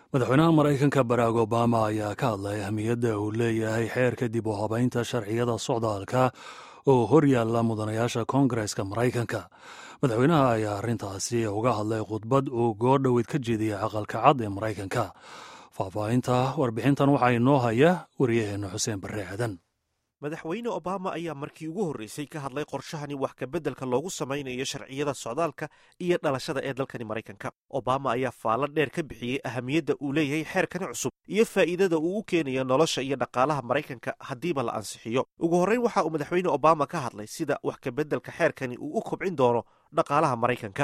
madaxweynaha maraykanka barack obama ayaa ka hadlay ahmiyadda uu leeyahay xeerka dib u habaynta sharciyada socdaalka oo hor yaalla mudanayaasha koongareska maraykanka madaxweynaha ayaa arrintaasi uga hadlay khudbad uu goordhoweyd ka jeediyey aqalka cad ee maraykanka faahfaahinta warbixintan waxaa inoo haya wariyaheenna xuseen barre aadan madaxweyne obama ayaa markii ugu horreysay ka hadlay qorshahani wax kabeddelka loogu samaynayo sharciyada socdaalka iyo dhalashada ee dalkani maraykanka obama ayaa faallo dheer ka bixiyey ahamiyadda uu leeyahay xeerkani cusub iyo faa'iidada uu u keenayo nolosha iyo dhaqaalaha maraykanka haddiiba la ansixiyo ugu horreyn waxa uu madaxweyne obama ka hadlay sida wax kabeddelka xeerkani uu u kobcin doono dhaqaalaha maraykanka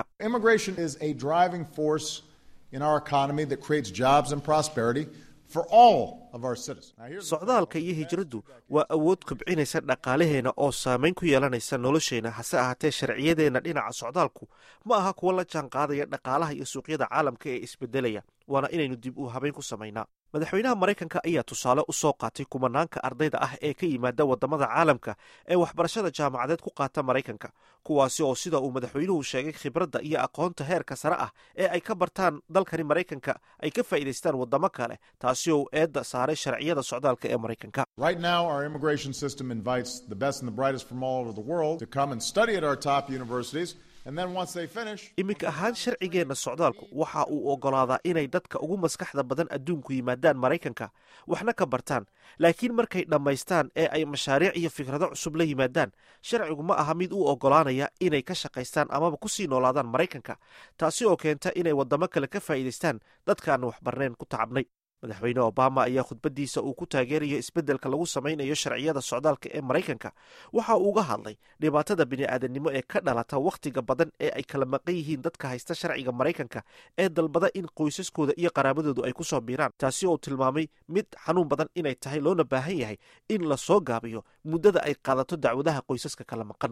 socdaalka iyo hijraddu waa awood kobcinaysa dhaqaalaheenna oo saamayn ku yeelanaysa nolosheenna hase ahaatee sharciyadeenna dhinaca socdaalku ma aha kuwa la jaan qaadaya dhaqaalaha iyo suuqyada caalamka ee isbedelaya waana inaynu dib u habayn ku samaynaa madaxweynaha maraykanka ayaa tusaale u soo qaatay kumanaanka ardayda ah ee ka yimaada waddamada caalamka ee waxbarashada jaamacadeed ku qaata maraykanka kuwaasi oo sida uu madaxweynuhu sheegay khibradda iyo aqoonta heerka sare ah ee ay ka bartaan dalkani maraykanka ay ka faa'iidaystaan waddamo kale taasi oo eedda saaray sharciyada socdaalka ee maraykanka iminka ahaan sharcigeenna socdaalku waxa uu oggolaadaa inay dadka ugu maskaxda badan adduunku yimaadaan maraykanka waxna ka bartaan laakiin markay dhammaystaan ee ay mashaariic iyo fikrado cusub la yimaadaan sharcigu ma aha mid u oggolaanaya inay ka shaqaystaan amaba ku sii noolaadaan maraykanka taasi oo keenta inay waddamo kale ka faa'iidaystaan dadkaan waxbarneen ku tacabnay madaxweyne obama ayaa khudbaddiisa uu ku taageerayo isbeddelka lagu samaynayo sharciyada socdaalka ee maraykanka waxa uu uga hadlay dhibaatada bini'aadannimo ee ka dhalata wakhtiga badan ee ay kala maqan yihiin dadka haysta sharciga maraykanka ee dalbada in qoysaskooda iyo qaraabadoodu ay ku soo biiraan taasi oo tilmaamay mid xanuun badan inay tahay loona baahan yahay in la soo gaabiyo muddada ay qaadato dacwadaha qoysaska kala maqan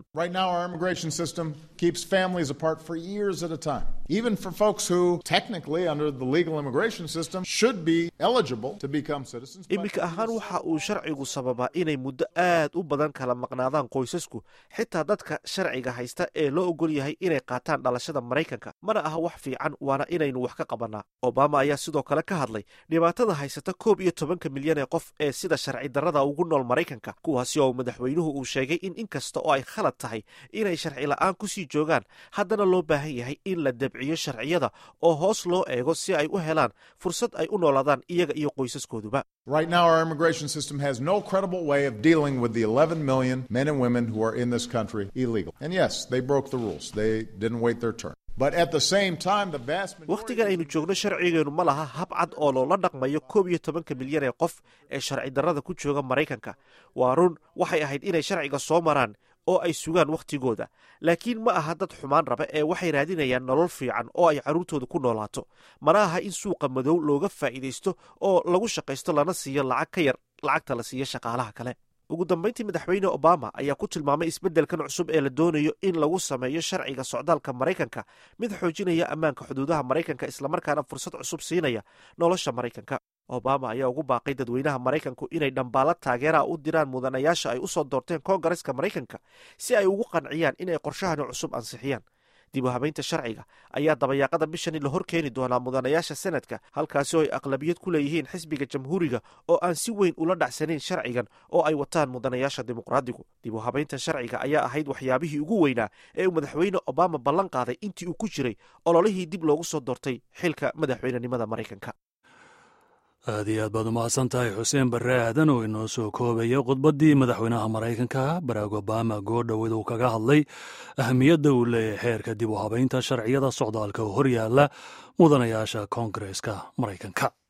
iminka ahaan waxa uu sharcigu sababaa inay muddo aad u badan kala maqnaadaan qoysasku xitaa dadka sharciga haysta ee loo ogol yahay inay qaataan dhalashada maraykanka mana aha wax fiican waana inaynu wax ka qabannaa obama ayaa sidoo kale ka hadlay dhibaatada haysata koob iyo tobanka milyan ee qof ee sida sharci darrada ugu nool maraykanka kuwaasi oo madaxweynuhu uu sheegay in inkasta oo ay khalad tahay inay sharci la'aan ku sii joogaan haddana loo baahan yahay in la dabciyo sharciyada oo hoos loo eego si ay u helaan fursad ay u noolaadaan iyaga iyo qoysaskooduba Right now, our immigration system has no credible way of dealing with the 11 million men and women who are in this country illegal. And yes, they broke the rules. They didn't wait their turn. But at the same time, the vast wakhtigan aynu joogno sharcigeenu ma laha hab cad oo loola dhaqmayo koob iyo tobanka milyan ee qof ee sharci darrada ku jooga maraykanka waa run waxay ahayd inay sharciga soo maraan oo ay sugaan wakhtigooda laakiin ma aha dad xumaan raba ee waxay raadinayaan nolol fiican oo ay carruurtooda ku noolaato mana aha in suuqa madow looga faa'iidaysto oo lagu shaqaysto lana siiyo lacag ka yar lacagta la siiyo shaqaalaha kale ugu dambayntii madaxweyne obama ayaa ku tilmaamay isbeddelkan cusub ee la doonayo in lagu sameeyo sharciga socdaalka maraykanka mid xoojinaya ammaanka xuduudaha maraykanka islamarkaana fursad cusub siinaya nolosha maraykanka obama ayaa ugu baaqay dadweynaha maraykanku inay dhambaalo taageeraha u diraan mudanayaasha ay u soo doorteen koongareska maraykanka si ay ugu qanciyaan inay qorshahani cusub ansixiyaan dib u habaynta sharciga ayaa dabayaaqada bishani la hor keeni doonaa mudanayaasha sanadka halkaasi oo ay aqlabiyad ku leeyihiin xisbiga jamhuuriga oo aan si weyn ula dhacsanayn sharcigan oo ay wataan mudanayaasha dimuqraadigu dib u habaynta sharciga ayaa ahayd waxyaabihii ugu weynaa ee uu madaxweyne obama ballan qaaday intii uu ku jiray ololihii dib loogu soo doortay xilka madaxweynenimada maraykanka aad iyo aad baad umahadsan tahay xuseen barre aadan oo inoo soo koobaya khudbaddii madaxweynaha maraykanka barack obama goordhoweed uu kaga hadlay ahmiyadda uu leeyahay xeerka dib u habaynta sharciyada socdaalka oo hor yaalla mudanayaasha koongareeska maraykanka